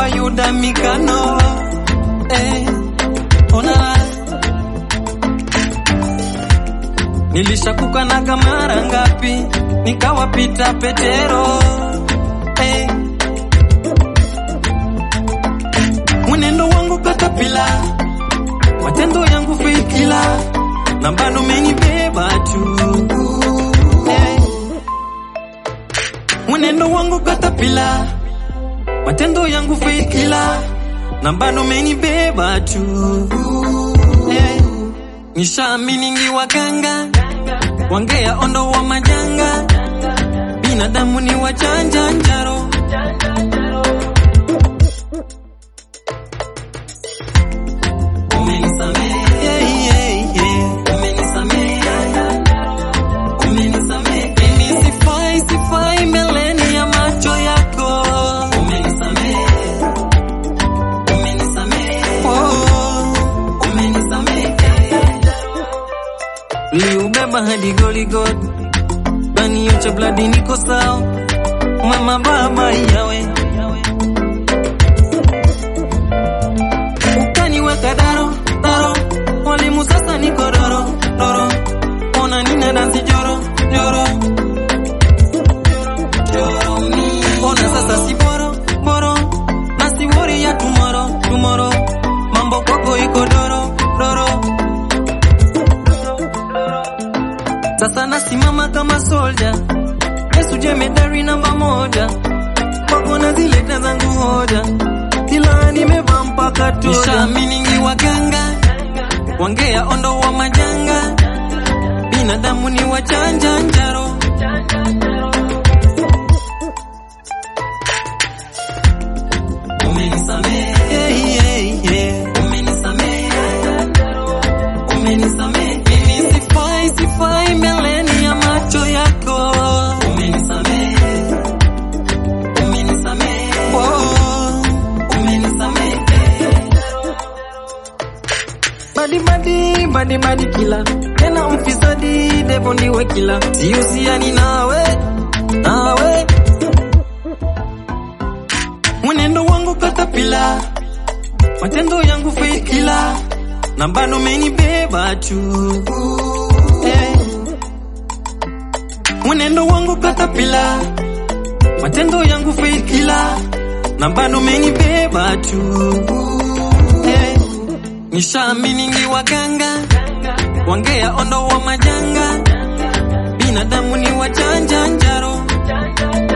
wa Yuda Mikano eh, ona nilishakukanaga mara ngapi nikawapita Petero eh, mwenendo wangu katapila matendo yangu feikila na bado umenibeba tu eh, mwenendo wangu katapila matendo yangu feikila na bado umenibeba tu eh, nishaamini ni waganga wangea ondo wa majanga binadamu ni wachanja njaro Umenisamehe, yeah, yeah, yeah. Umenisamehe, umenisamehe. Mimi sifai, sifai mbeleni ya macho yako. Umenisamehe, umenisamehe. Oh, umenisamehe. Liubeba hadi Goligot, baniocha bladi niko sawa, mama baba yawe ukaniweka daro daro, mwalimu sasa niko doro doro, ona nina dansi joro joro joro mi, ona sasa si boro boro, na si worry ya tomorrow tomorrow, mambo kwako iko doro doro sasa nasimama kama soldier, Yesu jemedari namba moja, kwako nazileta zangu hoja, kila nimevaa mpaka toja. Nishaamini ni waganga, wangea ondo wa majanga, binadamu ni wachanja njaro. Umenisamehe, yeah, yeah, yeah. Umenisamehe, umenisamehe. Mimi sifai, sifai mbeleni ya macho yako. Umenisamehe, umenisamehe. Oh, umenisamehe. Badi badi badi badi kila tena mfisadi devo ndiwe kila sihusiani nawe nawe mwenendo wangu katapila matendo yangu feikila na bado umenibeba tu eh. mwenendo wangu katapila matendo yangu feikila na bado umenibeba tu eh. nishaamini ni waganga wangea ondo wa majanga binadamu ni wachanja njaro